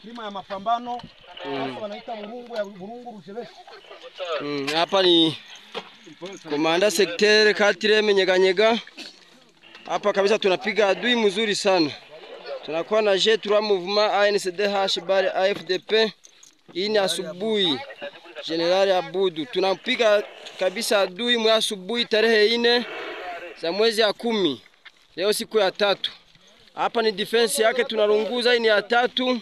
Kilima ya mapambano hasa wanaita burungu ya burungu rushebeshi. Mm, hapa ni komanda sekteri katire menyeganyega. Hapa kabisa tunapiga adui mzuri sana, tunakuwa na je tura mouvement ANCDH bari AFDP. Hii ni asubuhi, Generali Abudu, tunapiga kabisa adui mwa asubuhi tarehe ine za mwezi ya kumi, leo siku ya tatu. Hapa ni defense yake tunarunguza, hii ni ya tatu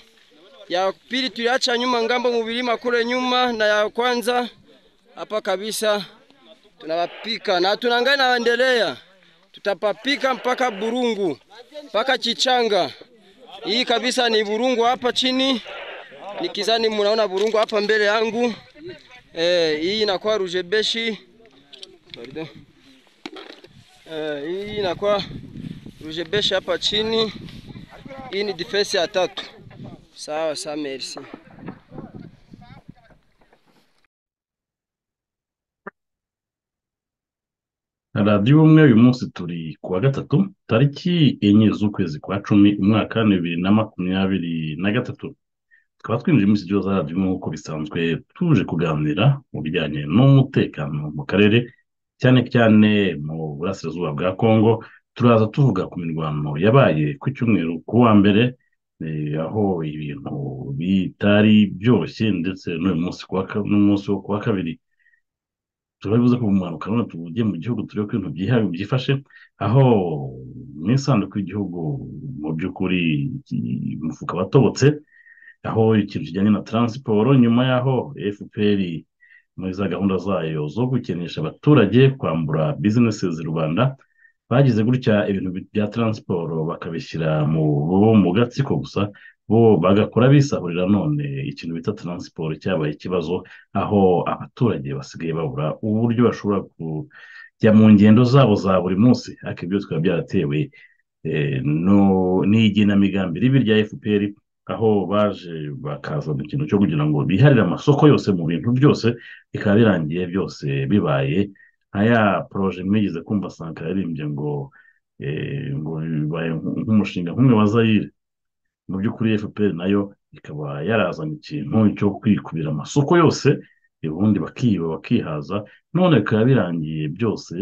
ya pili tuliacha nyuma ngambo mubilima kule nyuma, na ya kwanza hapa kabisa tunawapika na tunangai naendelea, tutapapika mpaka Burungu mpaka Chichanga. Hii kabisa ni Burungu hapa chini, nikizani munaona Burungu hapa mbele yangu. Eh, hii inakuwa Rujebeshi. Pardon. Eh, hii inakuwa Rujebeshi hapa chini. Hii ni defense ya tatu. Sawa sawa, merci. radiyo ubumwe uyu munsi turi ku wa gatatu tariki enye z'ukwezi kwa cumi umwaka bibiri na makumyabiri na gatatu tukaba twinjiye muri studio za radiyo nk'uko bisanzwe tuje kuganira mu bijyanye n'umutekano mu karere cyane cyane mu burasirazuba bwa kongo turaza tuvuga ku mirwano yabaye ku cyumweru ku wa mbere eh, aho ibintu bitari byoroshye ndetse n'uyu munsi ku wa ka- n'umunsi wo ku wa kabiri turabibuze ko umuhanuka none tugiye mu gihugu turebe ko ibintu byiha- byifashe aho mu isanduku y'igihugu mu by'ukuri iki- umufuka watobotse aho ikintu kijyanye na taransiporo nyuma y'aho fpr muri za gahunda zayo zo gukenesha abaturage kwambura bizinesi rubanda bagize gutya ibintu bi- bya taransiporo bakabishyira mu bo mu gatsiko gusa bo bagakora bisahurira none ikintu bita taransiporo cyabaye ikibazo aho abaturage basigaye babura uburyo bashobora kujya mu ngendo zabo za buri munsi ariko ibyo bikaba byaratewe eh, no- n'igenamigambi ribi rya fpr aho baje bakazana ikintu cyo kugira ngo biharire amasoko yose mu bintu byose bikaba birangiye byose bibaye nka ya poroje mwigeze kumva sankara yaririmbye ngo eh, ngo bibaye nk- nk'umushinga nk'umwe wa zayire mu by'ukuri fpr nayo ikaba yarazanye ikintu cyo kwikubira amasoko yose ubundi bakiba bakihaza none bikaba birangiye byose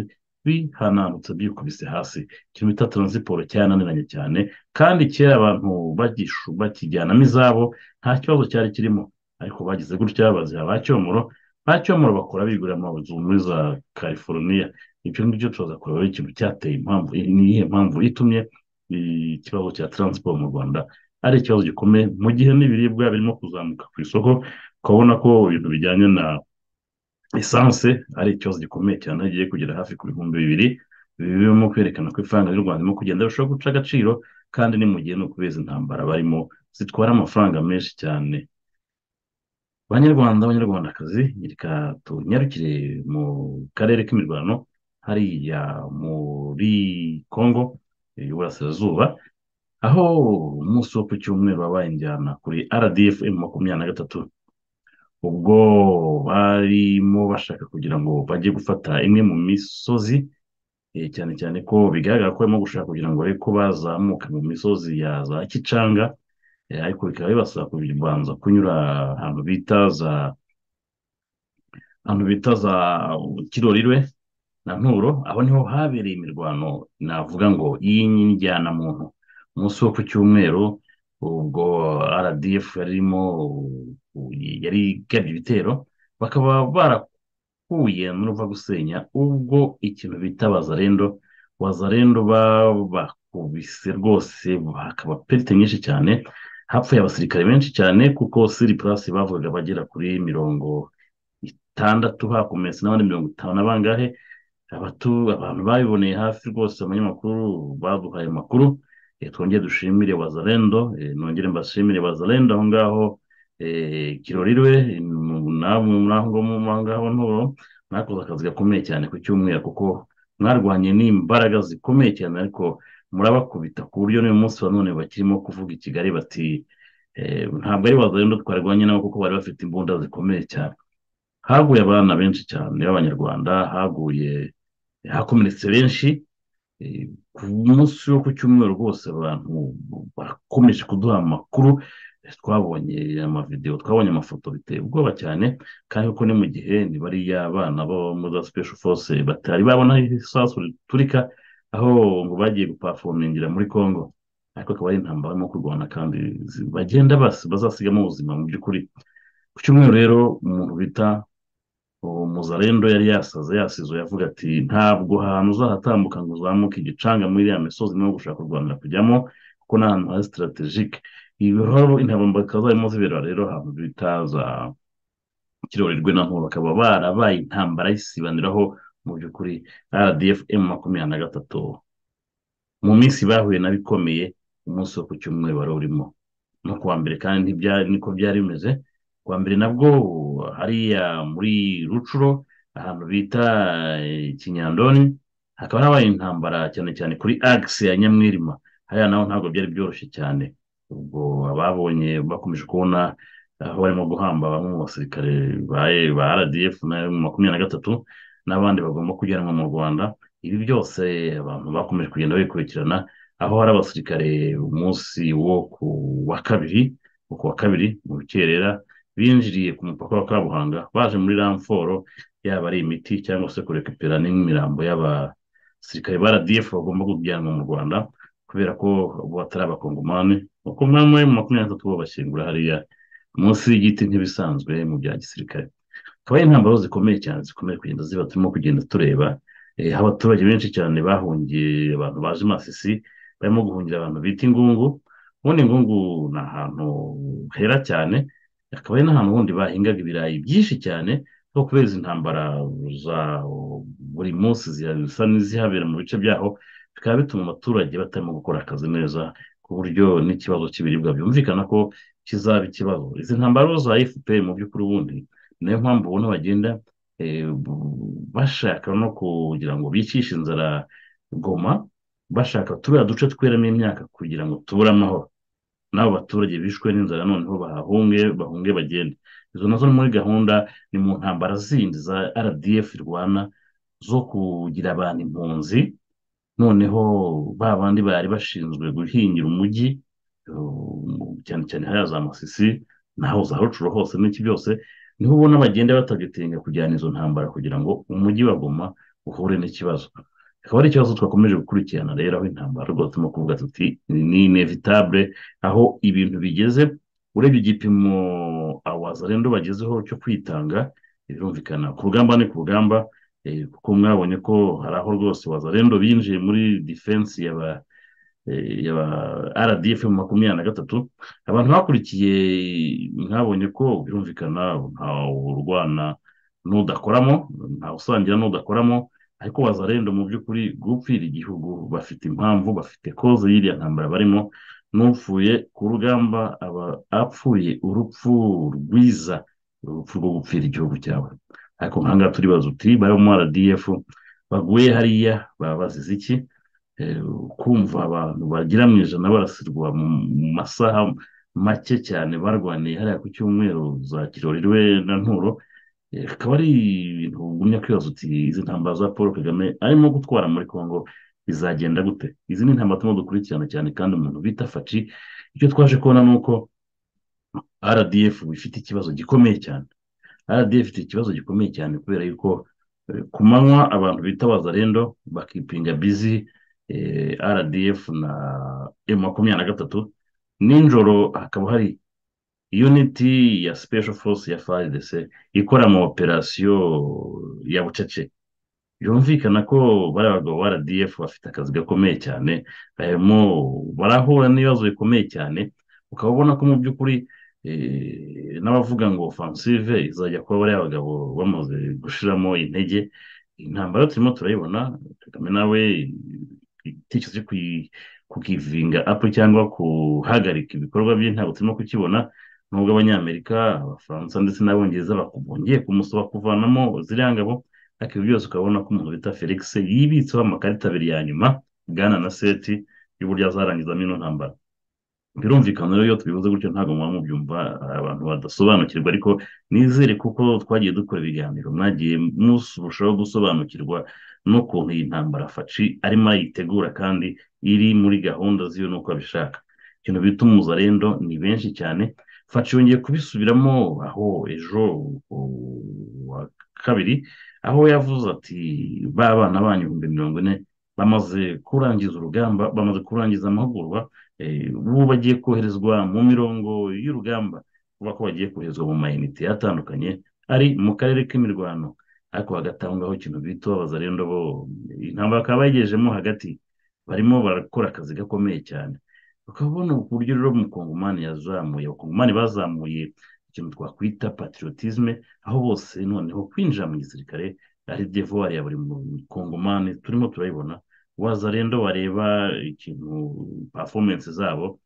bihananutse byikubise hasi ikintu bita taransiporo cyananiranye cyane kandi kera abantu bagishu- bakijyanamo izabo nta kibazo cyari kirimo ariko bagize gutya baziha ba cyomoro ba cyomoro bakora bigurira amazu muri za california ibyo ngibyo turaza kureba ari ikintu cyateye impamvu ni iyihe mpamvu itumye ikibazo cya taransiporo mu rwanda ari ikibazo gikomeye mu gihe n'ibiribwa birimo kuzamuka ku isoko ukabona ko ibintu bijyanye na esanse ari ikibazo gikomeye cyane gigiye kugera hafi ku bihumbi bibiri ibi birimo kwerekana ko ifaranga ry'u rwanda ririmo kugenda rirushaho guca agaciro kandi ni mu gihe ni ukubeza intambara barimo zitwara amafaranga menshi cyane banyarwanda banyarwandakazi reka tunyarukire mu karere k'imirwano hariya muri kongo y'uburasirazuba aho umunsi wo ku cyumweru wabaye injyana kuri rdf makumyabiri na gatatu ubwo barimo bashaka kugira ngo bajye gufata imwe mu misozi eh, cyane cyane ko bigaragara ko barimo gushaka kugira ngo barebe ko bazamuka mu misozi ya za kicanga eh, ariko bikaba bibasaba kubanza kunyura ahantu bita za ahantu bita za kirorirwe na nturo aho niho habereye imirwano navuga ngo y'injyana muntu umunsi wo ku cyumweru ubwo rdf yarimo yari igabye ibitero bakaba barakuye n'uruva gusenya ubwo ikintu bita bazarendo wazarendo babakubise rwose hakaba perite nyinshi cyane hapfuye abasirikare benshi cyane kuko siri purasi bavugaga bagera kuri mirongo itandatu hakomeretse n'abandi mirongo itanu na bangahe abatu abantu babiboneye hafi rwose abanyamakuru baduhaye amakuru eh, twongere dushimire wazalendo eh, nongere mbashimire wazalendo aho ngaho eh, kirorirwe namwe muri aho ngaho muri aho ngaho nturo mwakoze akazi gakomeye cyane ku cyumweru kuko mwarwanye n'imbaraga zikomeye cyane ariko murabakubita ku buryo n'uyu munsi wa none bakirimo kuvuga i kigali bati Eh, ntabwo ari baza rero twarwanye nabo kuko bari bafite imbunda zikomeye cyane haguye abana benshi cyane b'abanyarwanda haguye hakomeretse benshi Eh, ku munsi wo ku cyumweru rwose abantu bakomeje kuduha amakuru Eh, twabonye amavidewo twabonye amafoto biteye ubwoba cyane kandi kuko ni mu gihe ni bariya abana bo muri za special force batari babona isasu riturika aho ngo bagiye gupafomingira muri congo ariko akaba ari intambara barimo kurwana kandi zi- bagenda basi bazasigamo ubuzima mu by'ukuri ku cyumweru rero umuntu bita uwo muzarendo yari yasaze yasize yavuga ati ntabwo ahantu uzahatambuka ngo uzamuke igicange muri iriya misozi niho gushaka u rwanda kujyamo kuko ni ahantu hari sitarategike ibihoho intambara zarimo zibera rero ahantu bita za kirorerwe na nkuba bakaba barabaye intambara y'isibaniraho mu by'ukuri rdf m makumyabiri na gatatu mu minsi bahuye na bikomeye umunsi wo ku cyumweru wari urimo no kuwa mbere kandi ntibyari niko byari bimeze kuwa mbere nabwo hariya muri rucuro ahantu bita eh, kinyandoni hakaba habaye intambara cyane cyane kuri agisi ya nyamwirima hariya naho ntabwo byari byoroshye cyane ubwo ababonye bakomeje kubona aho barimo guhamba bamwe mu basirikare ba- ba rdf na makumyabiri na gatatu n'abandi bagomba kujyanwa mu rwanda ibi byose abantu bakomeje kugenda babikurikirana aho hari abasirikare umunsi wo ku wa kabiri wo ku wa kabiri mu rukerera binjiriye ku mupaka wa kabuhanga baje muri ramforo yaba ari imiti cyangwa se kurekupera n'imirambo y'abasirikare ba rdf bagomba kujyanwa mu rwanda kubera ko ubu batari abakongomani abakongomani mu makumyabiri na gatatu bo bashyingura hariya munsi y'igiti nk'ibisanzwe mu bya gisirikare akaba ari intambaro zikomeye cyane zikomeye kugenda ziba turimo kugenda tureba eh, aho abaturage benshi cyane bahungiye abantu baje masisi barimo guhungira abantu bita ingungu ubundi ingungu ni ahantu hera cyane akaba ari n'ahantu ubundi bahingaga ibirayi byinshi cyane ariko kubera izi ntambara za buri munsi ziha- zisa n'izihabera mu bice byaho bikaba bituma abaturage batarimo gukora akazi neza ku buryo n'ikibazo cy'ibiribwa byumvikana ko kizaba ikibazo izi ntambaro za fpr mu by'ukuri ubundi niyo mpamvu ubona bagenda eh, bu- bashaka no kugira ngo bicishe inzara goma bashaka turiya duce tweramo imyaka kugira ngo tubure amahoro n'abo baturage bishwe n'inzara noneho bahahunge bahunge bagende izo nazo ni muri gahunda ni mu ntambara zindi za rdf rwana zo kugira abantu impunzi noneho ba bandi bari bashinzwe guhingira umujyi um, cyane cyane hariya za masisi naho za rucuro hose n'iki byose niho ubona bagenda batagatinya kujyana izo ntambara kugira ngo umujyi wa goma uhure n'ikibazo akaba ari ikibazo twakomeje gukurikirana rero aho intambara rwose turimo kuvuga tuti ni inevitable aho ibintu bigeze urebye igipimo abazarendo bagezeho cyo kwitanga birumvikana ku rugamba ni ku rugamba eh, kuko mwabonye ko hari aho rwose wazarendo binjiye muri defense yaba eh, yaba rdf makumyabiri na gatatu abantu bakurikiye mwabonye ko birumvikana ntawe urwana n'udakoramo ntawe usangira n'udakoramo ariko wazarendo mu by'ukuri gupfira igihugu bafite impamvu bafite koze y'iriya ntambara barimo n'upfuye ku rugamba aba apfuye urupfu rwiza urupfu rwo gupfira igihugu cyawe ariko nk'ahangaha turibaza uti bari mu rdf baguye hariya baba bazize iki Eh, kumva abantu bagera mu ijana barasirwa mu mu masaha make cyane barwaniye hariya ku cyumweru za kiroriwe na nturo Eh, akaba ari ibintu ugumya kwibaza uti izi ntambara za paul kagame arimo gutwara muri congo bizagenda gute izi ni intambara turimo dukurikirana cyane kandi umuntu bita faci icyo twaje kubona ni uko rdf ifite ikibazo gikomeye cyane rdf ifite ikibazo gikomeye cyane kubera yuko eh, ku manywa abantu bita bazarendo bakipinga bizi eh, rdf na m makumyabiri na gatatu nijoro hakaba hari uniti ya special force ya fardc ikora mu operasiyo ya bucece byumvikana ko bariya bagabo ba rdf bafite akazi gakomeye cyane barimo barahura n'ibibazo bikomeye cyane ukaba ubona ko mu by'ukuri eh, n'abavuga ngo offensive izajya kuba bariya bagabo bamaze gushiramo intege intambara turimo turayibona kagame nawe igitekerezo cyo kuyi- kukivinga apu cyangwa guhagarika ibikorwa bye ntabwo turimo kukibona nubwo abanyamerika abafaransa ndetse n'abongereza baku- bongeye kumusaba kuvanamo ziriya ngabo ariko ibi byose ukabona ko umuntu bita felix yibitseho amakarita abiri ya nyuma bwana na seti y'uburyo azarangizamo ino ntambara birumvikana rero iyo tubivuze gutyo ntabwo muba mubyumva abantu badasobanukirwa ariko nizere kuko twagiye dukora ibiganiro mwagiye murushaho gusobanukirwa n'ukuntu iyi ntambara faci arimo ayitegura kandi iri muri gahunda ziwe n'uko abishaka ikintu bita umuzarendo ni benshi cyane faci yongeye kubisubiramo aho ejo wa kabiri aho yavuze ati ba bana banyu ibihumbi mirongo ine bamaze kurangiza urugamba bamaze kurangiza amahugurwa ubu bagiye koherezwa mu mirongo y'urugamba kuba ko bagiye koherezwa mu mayinite atandukanye ari mu karere k'imirwano ariko hagatangwaho ikintu bita abazarendo bo intambara bakaba bayigejemo hagati barimo barakora akazi gakomeye cyane ukabona uburyo rero umukongomani yazamuye abakongomani bazamuye ikintu twakwita patriotisme aho bose noneho kwinjira mu gisirikare ari devuwari ya buri mukongomani turimo turayibona wazarendo wareba ikintu pafomensi zabo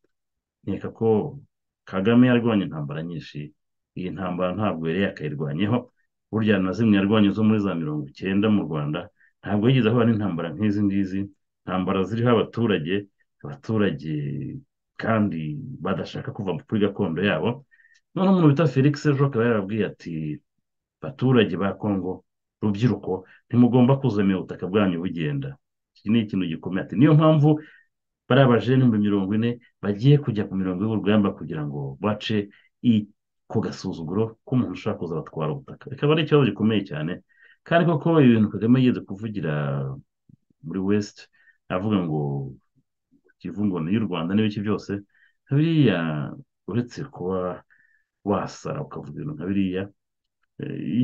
nkeka ko kagame yarwanya intambara nyinshi iyi ntambara ntabwo yari yakayirwanyeho burya na zimwe yarwanya zo muri za mirongo icyenda mu rwanda ntabwo yigeze ahura n'intambara nk'izi ngizi intambara ziriho abaturage abaturage kandi badashaka kuva kuri gakondo yabo noneho umuntu bita felix ejo akaba yarababwiye ati baturage ba kongo rubyiruko ntimugomba kuzamira ubutaka bwanyu bugenda iki ni ikintu gikomeye ati niyo mpamvu bariya bajene ibihumbi mirongo ine bagiye kujya ku mirongo y'urugamba kugira ngo bace ku gasuzuguro k'umuntu ushaka kuza batwara ubutaka bikaba ari ikibazo gikomeye cyane kandi koko ibintu kagame yigeze kuvugira muri west avuga ngo kivungoni y'u rwanda n'ibiki byose biriya uretse kuba wasara ukavuga ibintu nka biriya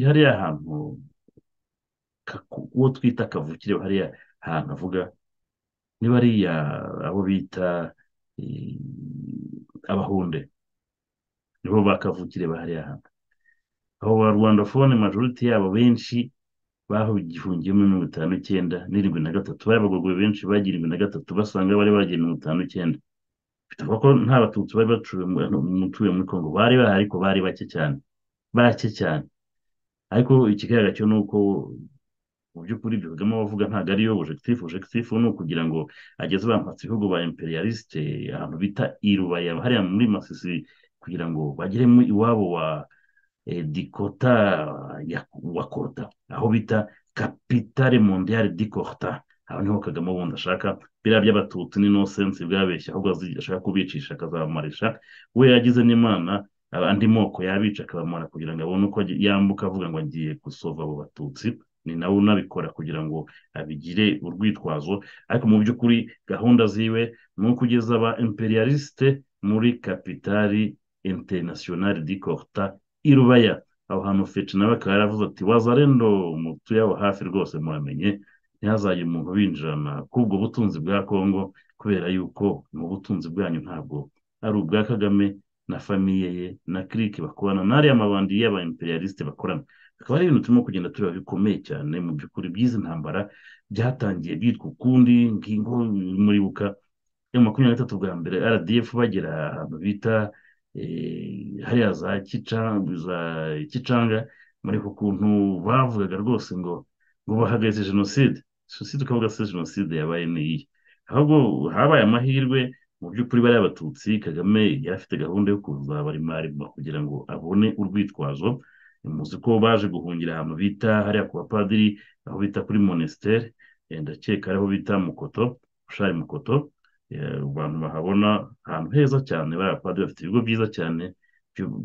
hariya hantu uwo twita kavukire hariya ahantu avuga niba ariya abo bita abahunde nibo bakavukire bahariya hantu abo ba rwandafone majoriti yabo benshi bahugihungiyemo mirongo itanu icyenda n'irindwi na gatatu bari abagogwe benshi bagira irindwi na gatatu basanga bari bagiye mirongo itanu icyenda bituvuga ko nta batutsi bari bacuye mutuye muri kongo bari bahari ariko bari bake cyane bake cyane ariko ikigaragara cyo ni uko mu by'ukuri ibyo kagame avuga ntabwo ariyo ojegitifu ojegitifu ni ukugira ngo ageze bamutse ibihugu ba imperialisite ahantu bita irubaya hariya muri masisi kugira ngo bagere mu iwabo wa dikota wa korota aho bita kapitale mondiyari dikorota aho niho kagame ubundi ashaka biriya by'abatutsi ni nosensi bwabeshya ahubwo ashaka kubicisha akazabamumarisha we yagize n'imana andi moko yabica akabamara kugira ngo abone uko yambuka avuga ngo agiye gusova abo batutsi ni nawe unabikora kugira ngo abigire urwitwazo ariko mu by'ukuri gahunda ziwe ni ukugeza aba imperialisite muri kapitali internationale di korta irubaya aho hantu fece nawe akaba yaravuze ati wazarendo mutuye aho hafi rwose muramenye ntihazajye umuntu binjirana k'ubwo butunzi bwa kongo kubera yuko mu butunzi bwanyu ntabwo ari ubwa kagame na famiye ye na kirike bakorana n'ariya mabandi y'aba imperialisite bakorana akaba ari ibintu turimo kugenda tureba bikomeye cyane mu by'ukuri by'izi ntambara byatangiye byitwa ukundi ngingo muribuka ya makumyabiri na gatatu bwa mbere rdf bagera ahantu bita hariya za kicanga muri ku kuntu bavugaga rwose ngo ngo bahagaze jenoside jenoside ukavuga se jenoside yabaye n'iyi ahubwo habaye amahirwe mu by'ukuri bariya abatutsi kagame yari afite gahunda yo kuzabarima kugira ngo abone urwitwazo muzi ko baje guhungira ahantu bita hariya ku bapadiri aho bita kuri monesiteri ndakeka ariho bita mukoto ushari mukoto abantu bahabona ahantu heza cyane bariya bapadiri bafite ibigo byiza cyane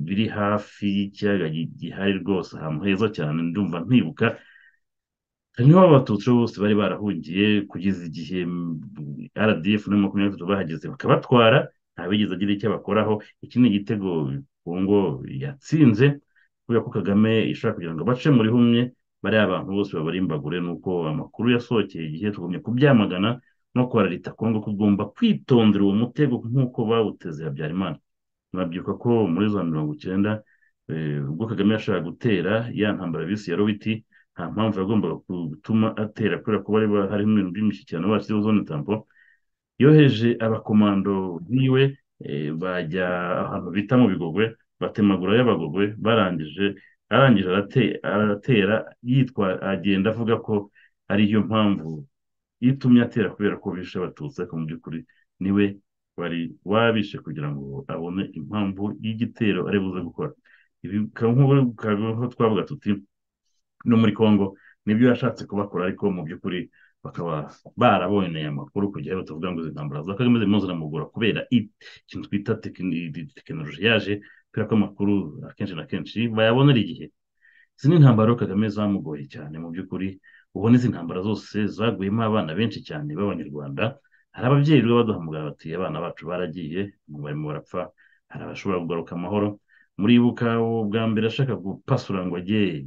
biri hafi y'ikiyaga gihari rwose ahantu heza cyane ndumva ntibuka niho abatutsi bose bari barahungiye kugeza igihe rdf na makumyabiri na gatatu bahageze bakabatwara ntabigeze agira icyo bakoraho iki ni igitego kongo yatsinze kubera ko kagame ishaka kugira ngo bace muri humye bariya abantu bose babari imbagure nuko amakuru yasohokeye igihe tugumye kubyamagana no kwararita kongo ko ugomba kwitondera uwo mutego nk'uko bawuteze habyarimana murabyibuka ko muri za mirongo icyenda ubwo kagame yashaka gutera ya ntambara bisi ya robiti nta mpamvu yagombaga gutuma atera kubera ko bari harimo ibintu by'imishyikirano bashyiriho zone tampo yoheje abakomando biwe bajya ahantu bita mu bigogwe batemagura y'abagogwe barangije arangije aratera yitwa agenda avuga ko ariyo mpamvu itumye atera kubera ko bishe abatutsi ariko mu by'ukuri niwe bari baba bishe kugira ngo abone impamvu y'igitero ari buze gukora ibi bikaba nk'uko twavuga tuti no muri congo nibyo yashatse kubakora ariko mu by'ukuri bakaba barabonye amakuru kujya batavuga ngo izi ntambara za kagame zirimo ziramugora kubera ikintu twita tekinoloji yaje kubera ko amakuru akenshi na kenshi bayabonera igihe izi ni intambara kagame zamugoye cyane mu by'ukuri ubona izi ntambara zose zaguyemo abana benshi cyane b'abanyarwanda hari ababyeyi rero baduhamagara bati abana bacu baragiye barimo barapfa hari abashobora kugaruka amahoro muribuka bwa mbere ashaka gupasura ngo ajye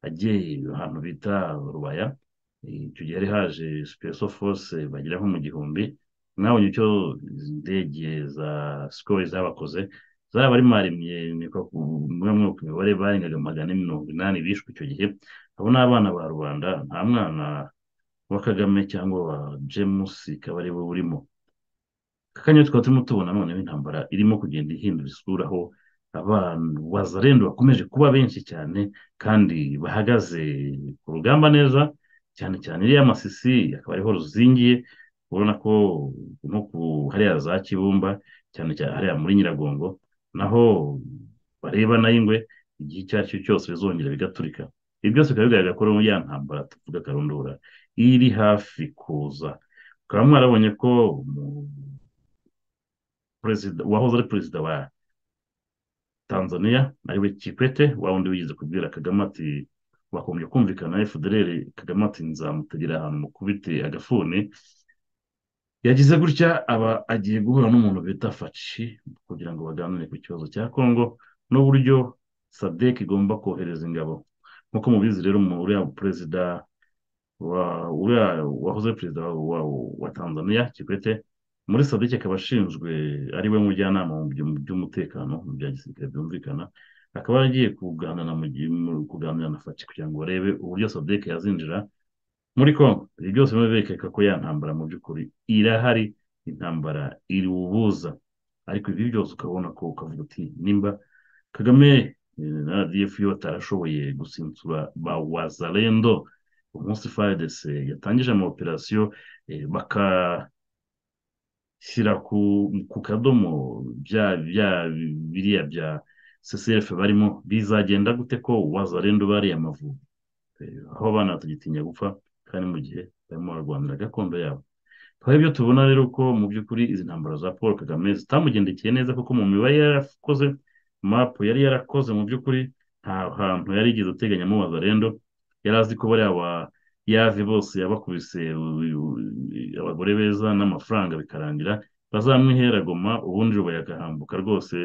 ajye ahantu bita rubaya icyo gihe hari haje special force bagira nko mu gihumbi mwabonye icyo indege za sikoro zabakoze zaba bari maremye mwe mwe ku mibare barengaga magana ane mirongo inani bishwe icyo gihe abo ni abana ba rubanda nta mwana wa kagame cyangwa wa james ikaba ari we urimo kakanya tukaba turimo tubona noneho intambara irimo kugenda ihindura isura aho abantu wazarendo bakomeje kuba benshi cyane kandi bahagaze ku rugamba neza cyane cyane iriya masisi akaba ariho ruzingiye urabona ko no ku hariya za kibumba cyane cyane hariya muri nyiragongo naho bareba na ingwe igihe icyo ari cyo cyose bizongera bigaturika ibi byose bikaba bigaragara ko ya ntambara tuvuga akarundura iri hafi kuza ukaba mwarabonye ko wahoze ari perezida wa tanzania ariwe kipete wa wundi wigeze kubwira kagame ati bakomeje kumvikana efudereri kagame ati nzamutegera ahantu mukubite agafuni yagize gutya aba agiye guhura n'umuntu bita faci kugira ngo baganire ku kibazo cya kongo n'uburyo sadek igomba kohereza ingabo nk'uko mubizi rero uriya perezida wahoze perezida wa tanzania kikwete muri sadek akaba ashinzwe ari we mujyanama mu by'umutekano mu bya gisirikare byumvikana akaba yaragiye kuganira na faci kugira ngo barebe uburyo sadek yazinjira muri kongo ibi byose biba berekeka ko ya ntambara mu by'ukuri irahari intambara iri ubuza ariko ibi byose ukabona ko ukavuga uti nimba kagame na rdf yo batarashoboye gusinsura ba wazarendo umunsi frdc yatangije amaoperasiyo bakashyira ku kadomo bya biriya bya ccf barimo bizagenda gute ko wazarendo bariya amavubi aho abana batagitinya gupfa kandi mu gihe barimo bararwanira gakondo yabo twari ibyo tubona rero ko mu by'ukuri izi ntambaro za paul kagame zitamugendekeye neza kuko mu mibare yari yarakoze mapu yari yarakoze mu by'ukuri nta hantu yari yigeze ateganyamo wazarendo yari azi ko bariya ba yave bose yabakubise abagore beza n'amafaranga bikarangira bazamwihera goma ubundi bakayahambuka rwose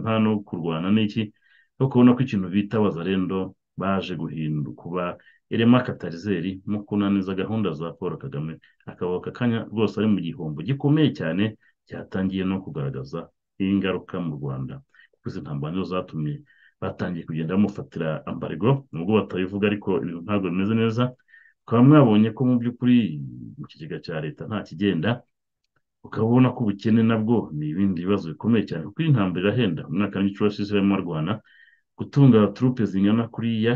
nta no kurwana n'iki no kubona ko ikintu bita wazarendo baje guhinduka kuba irema katarizeri mu kunaniza gahunda za paul kagame akaba aka kanya rwose ari mu gihombo gikomeye cyane cyatangiye no kugaragaza ingaruka mu rwanda kuko izi ntambaro nizo zatumye batangiye kugenda bamufatira ambarego nubwo batabivuga ariko ibintu ntabwo bimeze neza ukaba mwabonye ko mu by'ukuri mu kigega cya leta nta kigenda ukaba ubona ko ubukene nabwo ni ibindi bibazo bikomeye cyane kuko iyi ntambaro irahenda mu mwaka w'igiciro cy'isi barimo barwana gutunga turupe zingana kuriya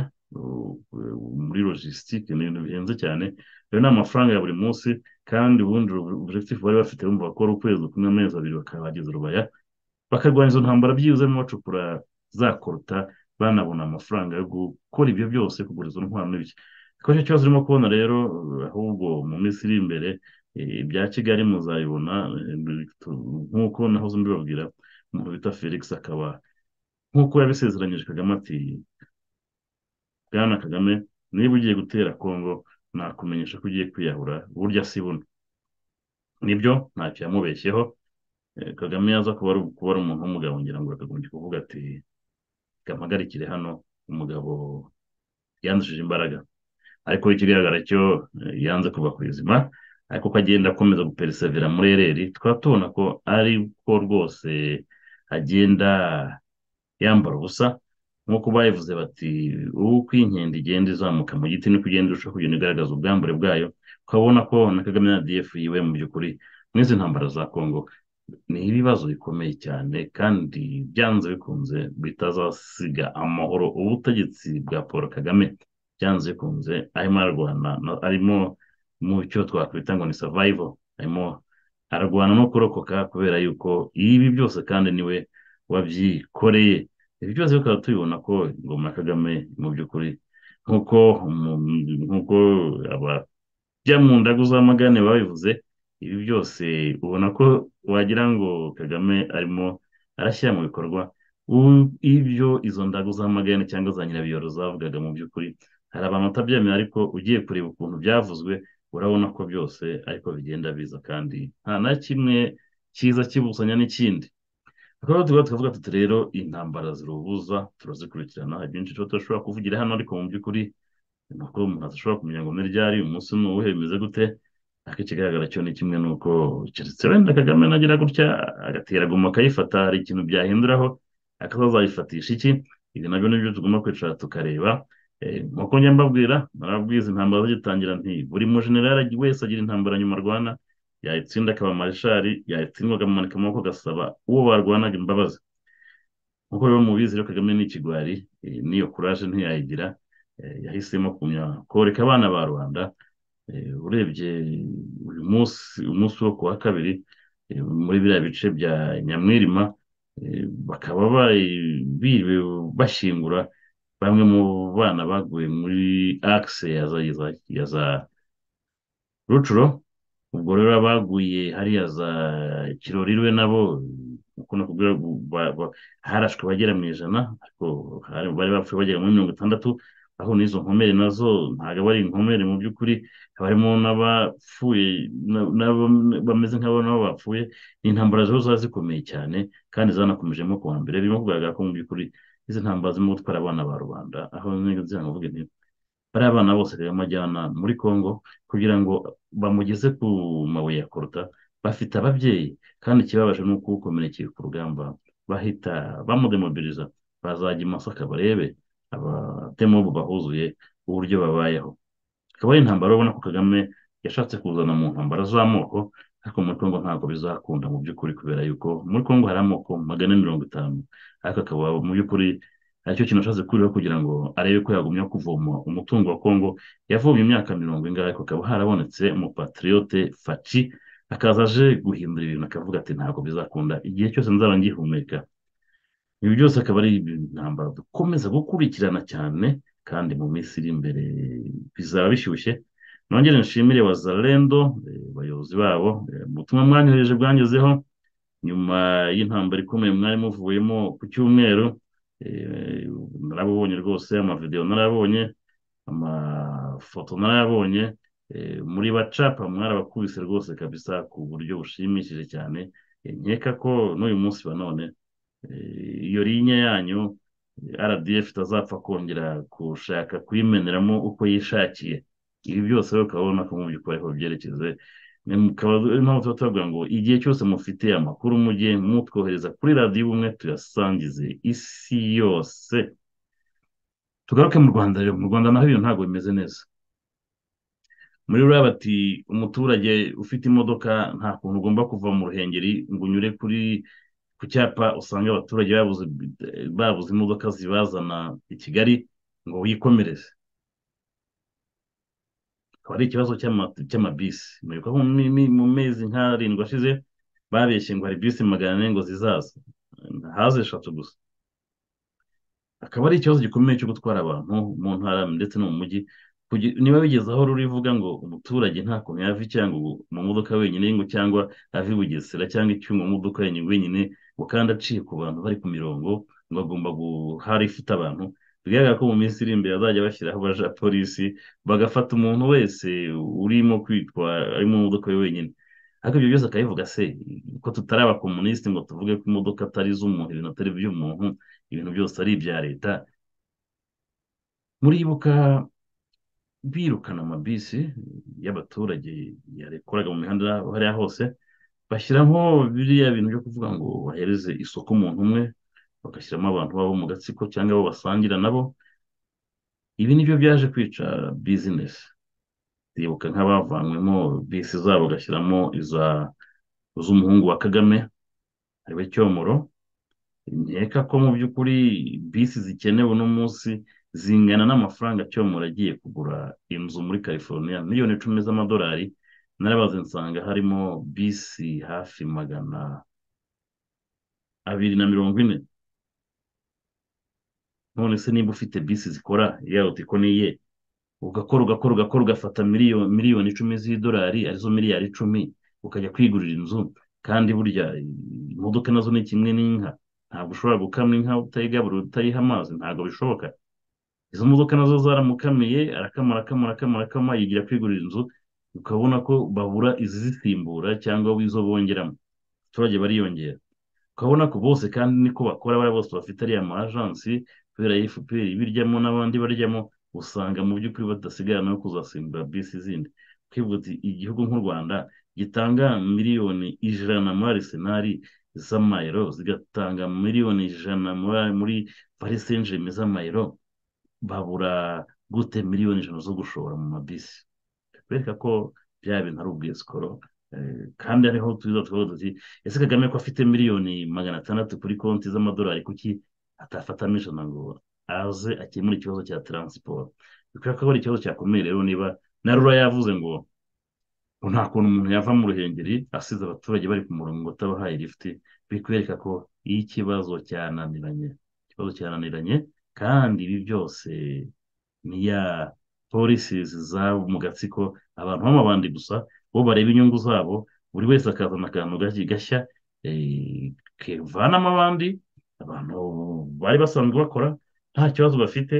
muri logisitike ni ibintu bihenze cyane rero ni amafaranga ya buri munsi kandi ubundi objectif bari bafite bumva ko ari ukwezi kumwe amezi abiri bakaba bageze rubaya bakarwanya izo ntambara byibuzemo bacukura za koruta banabona amafaranga yo gukora ibyo byose kugura izo ntwaro n'ibiki kuko icyo kibazo urimo kubona rero ahubwo mu minsi iri imbere ibya kigali muzabibona nk'uko nahoze mbibabwira umuntu bita felix akaba nk'uko yabisezeranyije kagame ati bwana kagame niba ugiye gutera kongo nakumenyesha ko ugiye kwiyahura burya si buno nibyo ntacyo yamubeshyeho kagame yaza kuba ari umuntu w'umugabo ngira ngo akagombye kuvuga ati kampagarikire hano umugabo yandushije imbaraga ariko ikigaragara cyo yanze kuva ku izima ariko ko agenda akomeza guperisevera muri ereri tukaba tubona ko ari ko rwose agenda yambara ubusa nk'uko bayivuze bati uko inkende igenda izamuka mu giti niko ugenda urushaho kugenda igaragaza ubwambure bwayo ukabona ko na kagame na df yiwe mu by'ukuri n'izi ntambara za kongo ni ibibazo bikomeye cyane kandi byanze bikunze bitazasiga amahoro ubutegetsi bwa paul kagame byanze bikunze arimo ararwana arimo mu cyo twakwita ngo ni survival arimo aragwana no kurokoka kubera yuko ibi byose kandi niwe wabyikoreye ibi byose bikaba tubibona ko ingoma ya kagame mu by'ukuri nk'uko umu- nk'uko abajya mu ndagu z'amagane babivuze ibi byose ubona ko wagira ngo kagame arimo arashyira mu bikorwa u- ibyo izo ndagu z'amagane cyangwa za nyirabiyoro zavugaga mu by'ukuri hari abantu batabyemera ariko ugiye kureba ukuntu byavuzwe urabona ko byose ariko bigenda biza kandi nta na kimwe cyiza kibusanya n'ikindi tukaba tuba tukavuga tuti rero intambara zirubuza turazikurikirana hari byinshi tuba tudashobora kuvugira hano ariko mu by'ukuri ni uko umuntu adashobora kumenya ngo ni ryari umunsi ni uwuhe bimeze gute ariko ikigaragara cyo ni kimwe ni uko keretse wenda kagame nagira gutya agatera guma akayifata hari ikintu byahinduraho akazazayifatisha iki ibi nabyo nibyo tugomba kwicara tukareba Eh, nk'uko njya mbabwira narabwiza intambara zigitangira nti buri mujenerali wese agira intambara nyuma arwana yayitsinda akaba marishari yayitsindwa akamanika amaboko agasaba uwo barwanaga imbabazi nk'uko biba mubizi rero kagame ni ikigwari eh, n'iyo kuraje ntiyayigira eh, yahisemo kumya koreka abana ba rubanda Eh, urebye uyu munsi umunsi wo ku wa kabiri eh, muri biriya bice bya nyamwirima eh, bakaba bari- biriwe bashyingura bamwe mu bana baguye muri akise ya za ya za- ya za rucuro ubwo rero abaguye hariya za kirorirwe nabo uko nakubwira bu- ba- ba- harashwe abagera mu ijana ariko hari- bari bapfuye bagera muri mirongo itandatu aho n'izo nkomere nazo ntabwo ari inkomere mu by'ukuri haba harimo n'abapfuye na- n'aba- bameze nk'abo nabo bapfuye ni intambara zo ziba zikomeye cyane kandi zanakomejemo kuwa mbere birimo kugaragara ko mu by'ukuri izi ntambara zirimo gutwara abana ba rubanda aho nziga nkuvuge nti bariya abana bose rero bamajyana muri congo kugira ngo bamugeze ku mabuye ya koruta bafite ababyeyi kandi ikibabaje ni uko ukomerekeye ku rugamba bahita bamudemobiliza bazajya i masaka barebe abademobu bahuzuye uburyo babayeho akaba ari intambara ubona ko kagame yashatse kuzana mu ntambara z'amoko ariko muri congo ntabwo bizakunda mu by'ukuri kubera yuko muri congo hari amoko magana ane mirongo itanu ariko akaba mu by'ukuri aricyo kintu ashatse kurira kugira ngo arebe ko yagumya kuvoma umutungo wa congo yavumye imyaka mirongo ingahe ariko akaba harabonetse umupatiriyote faci akaza aje guhindura ibintu akavuga ati ntabwo bizakunda igihe cyose nzaba ngihumeka ibi byose akaba ari intambara dukomeza gukurikirana cyane kandi mu minsi iri imbere bizaba bishyushye nongere nshimire wazalendo eh, bayobozi babo eh, ubutumwa mwanyohereje bwangezeho nyuma y'intambara ikomeye mwari muvuyemo ku cyumweru eh, narabubonye rwose amavidewo narabonye amafoto narayabonye eh, muri bacapa mwarabakubise rwose kabisa ku buryo bushimishije cyane Eh, nkeka ko n'uyu munsi wa none eh, iyo linya yanyu eh, RDF itazapfa kongera gushaka kuyimeneramo uko yishakiye ibi byose rero ukaba ubona ko mu by'ukuri ariho byerekeze Ni- mukaba ari impamvu tuba tubavuga ngo igihe cyose mufite amakuru mujye mutwohereza kuri radiyo ubumwe tuyasangize isi yose tugaruke mu rwanda rero mu rwanda naho ibintu ntabwo bimeze neza muri ruriya bati umuturage ufite imodoka nta kuntu ugomba kuva mu ruhengeri ngo unyure kuri ku cyapa usanga abaturage babuze babuze imodoka zibazana i kigali ngo wikomereze akaba ari ikibazo cy'ama- cy'amabisi mwibuka ko mu mi- mu mezi nk'arindwi ashize babeshye ngo hari bisi magana ane ngo zizaza haza eshatu gusa akaba ari ikibazo gikomeye cyo gutwara abantu mu ntara ndetse no mu mujyi Kugi- niba bigeze aho rurivuga ngo umuturage nta kuntu yava i Cyangugu mu modoka wenyine ngo cyangwa ave i Bugesera cyangwa icyuma mu modoka yenyine wenyine ngo kandi aciye ku bantu bari ku mirongo ngo agomba guhara ifite abantu bigaragara ko mu minsi iri imbere bazajya bashyiraho abaja polisi bagafata umuntu wese urimo kwitwara ari mu modoka ye wenyine ariko ibyo byose akabivuga se ko tutari abakomunisiti ngo tuvuge ko imodoka atari iz'umuntu ibintu atari iby'umuntu ibintu byose ari ibya leta muribuka birukana amabisi y'abaturage yakoraga mu mihanda hariya hose bashyiramo biriya bintu byo kuvuga ngo bahereze isoko umuntu umwe bagashyiramo abantu babo mu gatsiko cyangwa abo basangira nabo ibi nibyo byaje kwica bizinesi ndibuka nk'abavanywemo bisi zabo bagashyiramo iza z'umuhungu wa kagame ariwe cyomoro nkeka ko mu by'ukuri bisi zikenewe uno munsi zingana n'amafaranga cyomora agiye kugura inzu muri california miliyoni icumi z'amadolari narabaze nsanga harimo bisi hafi magana abiri na mirongo ine none se niba ufite bisi zikora yawe utiko niye ugakora ugakora ugakora ugafata miliyoni miliyoni icumi z'idolari arizo miliyari icumi ukajya kwigurira inzu kandi burya imodoka nazo ni kimwe n'inka ntabwo ushobora gukama inka utayigaburira utayiha amazi ntabwo bishoboka izo modoka nazo zaramukamiye arakama arakama arakama arakama yigira kwigurira inzu ukabona ko babura izizisimbura cyangwa izo bongeramo abaturage bariyongera ukabona ko bose kandi niko bakora bariya bose bafite ariya ma ajansi kubera efuperi ibiryamo n'abandi baryamo usanga mu by'ukuri badasigara no kuzasimbura bisi zindi twivuga uti igihugu nk'u rwanda gitanga miliyoni ijana muri arisenali z'amayero zigatanga miliyoni ijana muri parisenjeme z'amayero babura gute miliyoni ijana zo gushora mu mabisi bereka ko bya bintu ari ubwisikoro kandi hariho tuza tukavuga tuti ese kagame ko afite miliyoni magana atandatu kuri konti z'amadolari kuki atafatamo ijana ngo aze akemura ikibazo cya taransiporo bikwiye ko ari ikibazo cyakomeye rero niba na rura yavuze ngo nta kuntu umuntu yava mu ruhengeri asize abaturage bari ku murongo utabahaye lifuti bikwereka ko iyo ikibazo cyananiranye ikibazo cyananiranye kandi ibi byose ni ya polisi zabo mu gatsiko abantu b'amabandi gusa bo bareba inyungu zabo buri wese akazana akantu gashya kevanamo abandi abantu bari basanzwe bakora nta kibazo bafite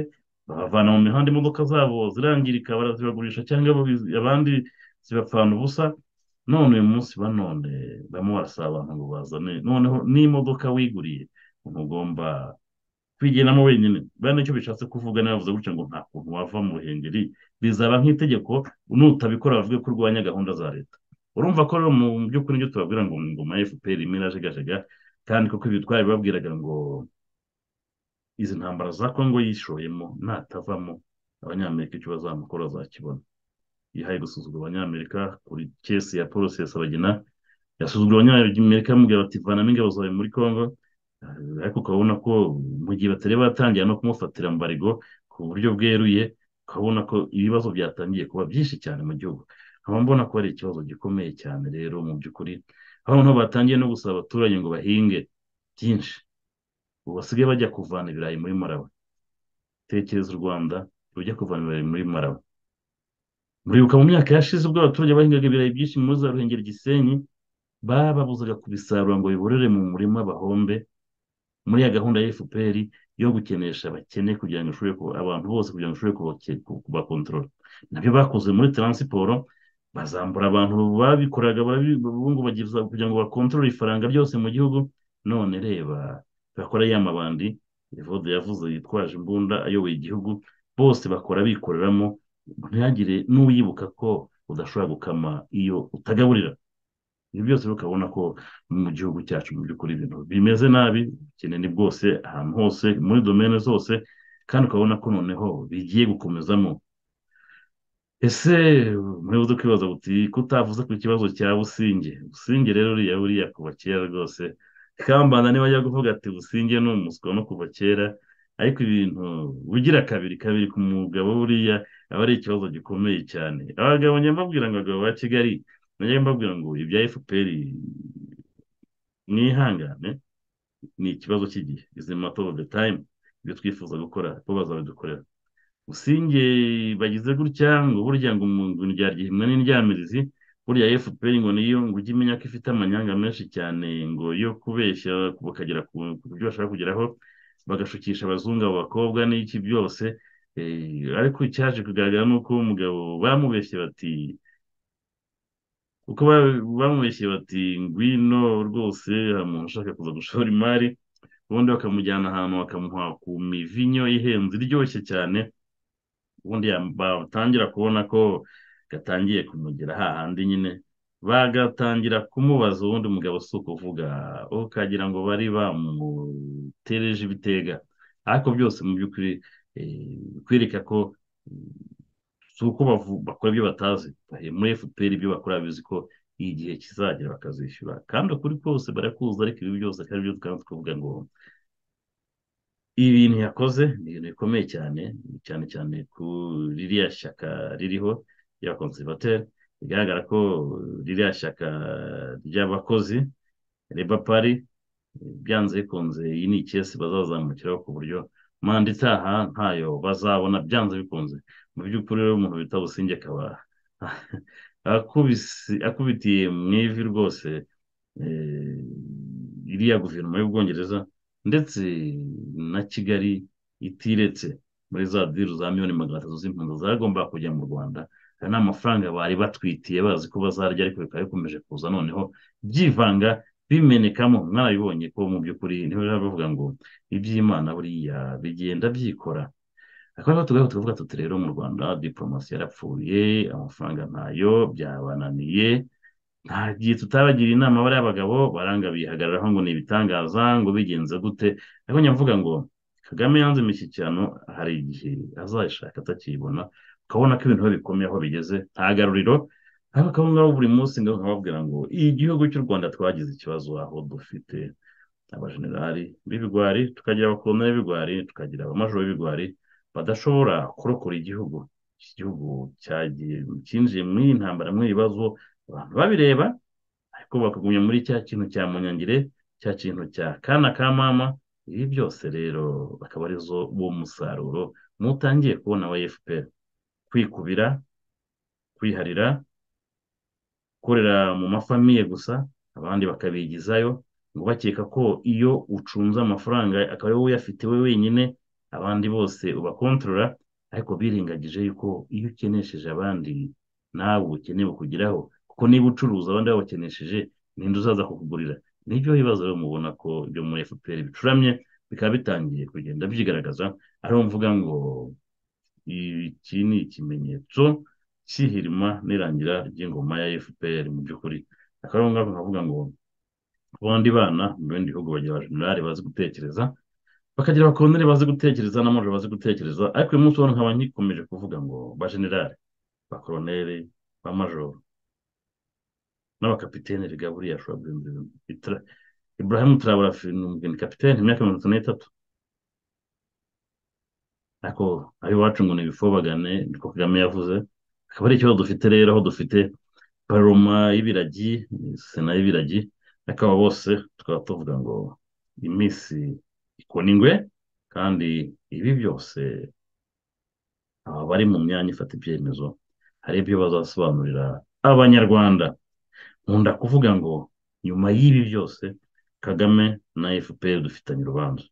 babavana mu mihanda imodoka zabo zirangirika barazibagurisha cyangwa abandi zibapfana ubusa none uyu munsi banone barimo barasaba abantu ngo bazane noneho n'imodoka wiguriye umuntu ugomba kwigenamo wenyine buriya nicyo bishatse kuvuga nabavuze gutya ngo nta kuntu wava mu ruhengeri bizaba nk'itegeko nutabikora bavuge ko urwanya gahunda za leta urumva ko rero mu by'ukuri nibyo tubabwira ngo mu ngoma efuperi imwe irajegajega kandi kuko ibi twari babwiraga ngo izi ntambara za kongo yishoyemo natavamo abanyamerika icyo bazamukora zakibona yihaye gusuzugura abanyamerika kuri kesi ya polisi ya sabagina yasuzugura abanyamerika bamubwira bati vanamo ingabo zawe muri kongo ariko ukabona ko mu gihe batari batangira no kumufatira mbarigo ku buryo bweruye ukabona ko ibibazo byatangiye kuba byinshi cyane mu gihugu nkaba mbona ko ari ikibazo gikomeye cyane rero mu by'ukuri abantu batangiye no gusaba abaturage ngo bahinge byinshi ubu basigaye bajya kuvana ibirayi muri marawe tekereza u rwanda rujya kuvana ibirayi muri marawe muribuka mu myaka yashize ubwo abaturage bahingaga ibirayi byinshi muri za ruhengeri gisenyi bababuzaga kubisarura ngo biborere mu murima bahombe muri ya gahunda ya fpr yo gukenesha abakene kugira ngo ishobore abantu bose kugira ngo ishobore kubakontorora nabyo bakoze muri taransiporo bazambura abantu babikoraga ubu bagize kugira ngo bakontorore ifaranga ryose mu gihugu none reba bakora ya mabandi evode yavuze yitwaje imbunda ayoboye igihugu bose bakora bikoreramo ntihagire n'uwibuka ko udashobora gukama iyo utagaburira ibi byose ukabona ko mu gihugu cyacu mu by'ukuri ibintu bimeze nabi ubukene ni bwose ahantu hose muri domene zose kandi ukabona ko noneho bigiye gukomezamo ese muribuze kwibaza buti kutavuze ku kibazo cya businge businge rero uriya buriya kuva kera rwose kambanda niba ajya kuvuga ati businge ni umuswa no kuva kera ariko ibintu ugira kabiri kabiri ku mugabo buriya aba ari ikibazo gikomeye cyane abagabo nyambabwira ngo abagabo ba kigali najya mbabwira ngo ibya fpr mwihangane ni ikibazo cy'igihe izi mato ofu de tayimu ibyo twifuza gukora bo bazabidukorera usinge bagize gutya ngo burya ngo ryaryihinwa n'indyamirizi burya fpr ngo niyo ngo ujye imenya ko ifite amanyanga menshi cyane ngo yo kubeshya bakagera ku byo bashaka kugeraho bagashukisha abazungu abo bakobwa n'iki byose ariko icyaje kugaragara ni uko umugabo bamubeshye bati kuko bamubeshye bati ngwino rwose umuntu ushaka kuza gushora imari ubundi bakamujyana ahantu bakamuha ku mivinyo ihenze iryoshye cyane ubundi batangira kubona ko gatangiye kumugera hahandi nyine bagatangira kumubaza ubundi umugabo si ukuvuga ukagira ngo bari bamutereje ibitega ariko byose mu by'ukuri kwereka ko si uko bakora ibyo batazi bari muri fpr ibyo bakora bizi ko igihe kizagera bakazishyura kandi ukuri kose barakuza ariko ibi byose kandi byo tukaba tukavuga ngo ibintu yakoze ni ibintu bikomeye cyane cyane cyane ku ririya shyaka ririho rya konservateri bigaragara ko ririya shyaka ry'abakozi reba pari byanze bikunze iyi ni ikesi bazazamukiraho ku buryo manda itaha ntayo bazabona byanze bikunze mu by'ukuri rero umuntu bita businge akaba akubisi akubitiye mu ivi rwose iriya guverinoma y'ubwongereza ndetse na kigali itiretse muri za diru za miliyoni magana atatu z'impunzi zagomba kujya mu rwanda hari n'amafaranga bari batwitiye bazi ko bazarya ariko bikaba bikomeje kuza noneho byivanga bimenekamo mwarabibonye ko mu by'ukuri niho biba bivuga ngo iby'imana buriya bigenda byikora akaba tugaho tukavuga tuti rero mu rwanda diporomasi yarapfuye amafaranga ntayo byabananiye nta gihe tutabagira inama bariya bagabo baranga bihagararaho ngo ni ibitangaza ngo bigenze gute ariko nyavuga ngo kagame yanze imishyikirano hari igihe azayishaka atakiyibona ukabona ko ibintu bikomeye aho bigeze nta garuriro ariko abo ngabo buri munsi ngo nkababwira ngo igihugu cy'u rwanda twagize ikibazo aho dufite abajenerali b'ibigwari tukagira abakoloneli b'ibigwari tukagira abamajoro b'ibigwari badashobora kurokora igihugu iki gihugu cyagiye cyinjiye mu intambara mu ibibazo abantu babireba ariko bakagumya muri cya kintu cya munyangire cya kintu cya kana ka mama ibi byose rero bakaba arizo uwo musaruro mutangiye kubona wa efuperi kwikubira kwiharira gukorera mu mafamiye gusa abandi bakabigizayo ngo bakeka ko iyo ucunze amafaranga akaba ariwe uyafite we wenyine abandi bose ubakontorora ariko birengagije yuko iyo ukenesheje abandi nawe ukeneye kukugeraho kuko niba ucuruza abandi babakenesheje ninde uzaza kukugurira nibyo bibazo rero mubona ko ibyo muri efuperi bicuramye bikaba bitangiye kugenda byigaragaza ariho mvuga ngo iki ni ikimenyetso cy'ihirima n'irangira ry'ingoma ya fpr mu by'ukuri akaba ariho ngaho nkavuga ngo abandi bana mu bindi bihugu bagira abajenerali bazi gutekereza bakagira abakoloneli bazi gutekereza n'amajoro bazi gutekereza ariko uyu munsi ubona nkaba nkikomeje kuvuga ngo bajenerali bakoloneli bamajoro n'abakapitene biga buriya ashobora guhindura ibintu ibrahim turabura ni kapitene imyaka mirongo itatu n'itatu ariko iwacu ngo ni ibifobagane niko kagame yavuze akaba ari ikibazo dufite rero aho dufite paroma y'ibiragi sena y'ibiragi akaba bose tukaba tuvuga ngo iminsi ikona ingwe kandi ibi byose aba bari mu myanya ifata ibyemezo hari ibyo bazasobanurira abanyarwanda nkunda kuvuga ngo nyuma y'ibi byose kagame na fpr dufitanye urubanza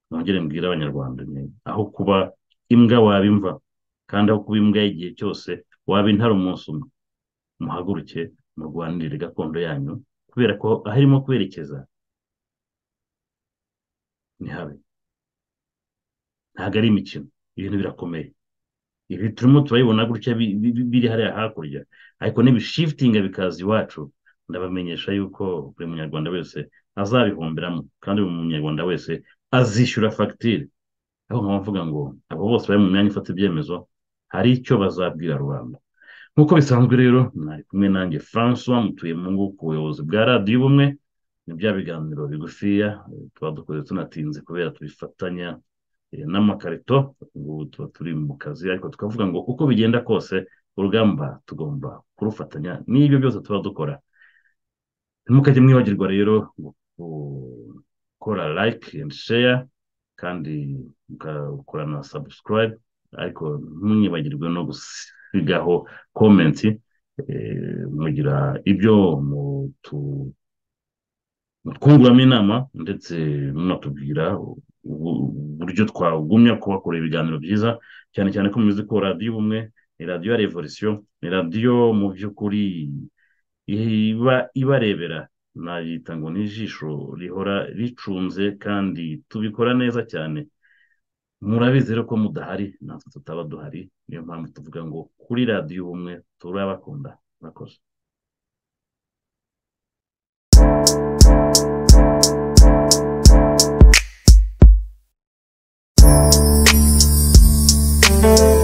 mwongere mbwira abanyarwanda aho kuba imbwa wabimva kandi aho kuba imbwa y'igihe cyose waba intara umunsi umwe muhaguruke murwanirire gakondo yanyu kubera ko aho irimo kwerekeza ni habi ntabwo ari imikino ibintu birakomeye ibi turimo turabibona gutya biri hariya hakurya ariko n'ibishifitinga bikaza iwacu ndabamenyesha yuko buri munyarwanda wese azabihomberamo kandi buri munyarwanda wese azishyura fagitire aho nkaba mvuga ngo abo bose bari mu myanya ifata ibyemezo hari icyo bazabwira rubanda nk'uko bisanzwe rero mwari kumwe nanjye francois mutuye mu ngo ku buyobozi bwa radiyo ubumwe ni bya biganiro bigufiya tuba dukoze tunatinze kubera tubifatanya n'amakarito ubu tuba turi mu kazi ariko tukavuga ngo uko bigenda kose urugamba tugomba kurufatanya n'ibyo byose tuba dukora ntimukajye mwibagirwa rero gukora like and share kandi mugakora na subscribe ariko ntimwibagirwe no gusigaho comment mugira ibyo twunguramo inama ndetse munatubwira uburyo twagumya kubakora ibiganiro byiza cyane cyane ko muzi ko radiyo ubumwe ni radiyo ya revolisiyo ni radiyo mu by'ukuri iba ibarebera nayita ngo ni ijisho rihora ricunze kandi tubikora neza cyane murabizi rero ko mudahari natwe tutaba duhari niyo mpamvu tuvuga ngo kuri radiyo ubumwe turabakunda murakoze thank you